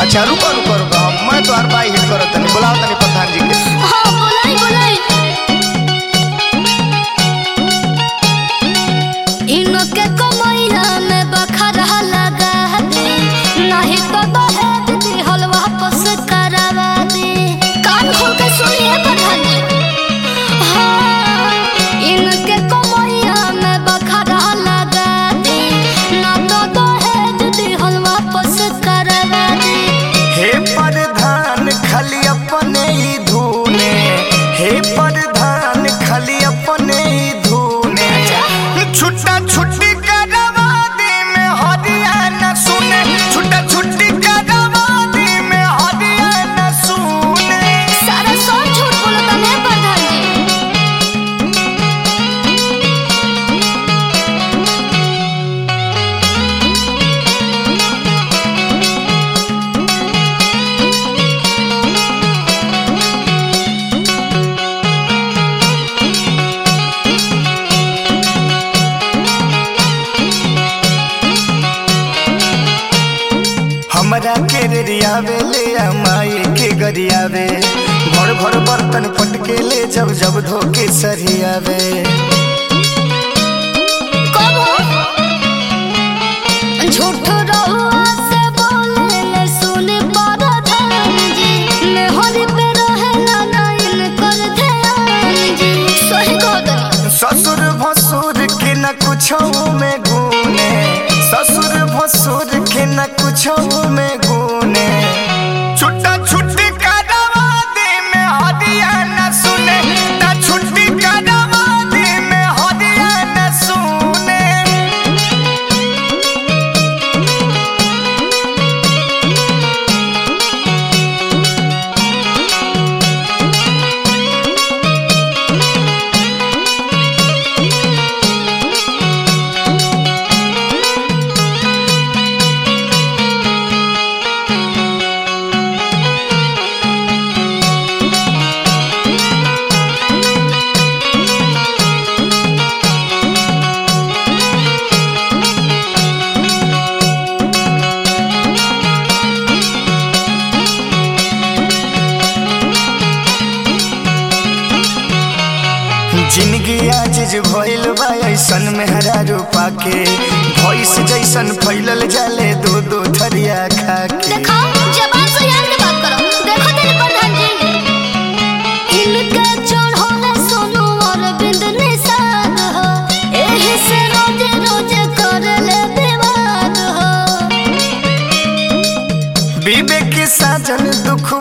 अच्छा रुको रुको रुको मैं तो हर बार हिट करो तनी बुलाओ तनी प्रधान जी के हाँ बोलाई बोलाई इनके कमैया में बखरा लगा दे नहीं तो दहेज दी हलवा वापस करवा दे कान खोल के सुनिए प्रधान जी हाँ इनके कमैया में बखरा लगा दे ना तो दहेज दी हलवा वापस करवा दे हे प्रधान खाली अपने ही धुने हे प्रधान खाली अपने ही धुने छुट्टा छुट्टी करवा दे में हरियाणा सुने छुट्टा छुट्टी करवा दे में हरियाणा सुने सारा सौ झूठ बोलता है प्रधान जी हमरा के रियावे ले आ माई के गरियावे भर भर बर्तन पटके ले जब जब धोके सरियावे कब हो? झूठ रहुआ से बोले ले सुने प्रधान जी मेहर पे रहे ना नाइन कर ध्यान जी सही कहत ससुर भसुर के न कुछ में गुने ससुर भसुर के न कुछ में गुने छुट्टा छुट्टी करवा दे में हरियाणा सुने ता छुट्टी करवा दे में हरियाणा सुने जिंदगी आज जे भइल बा ऐसन मेहरा रूपा के भैंस जैसन फैलल जाले दो दो थरिया खा के देखो जबान से यार के बात करो देखो तेरे प्रधान जी इनके चढ़ोले सोनू और बिंद निषाद हो एही से रोजे रोजे कर ले विवाद हो विवेक साजन दुख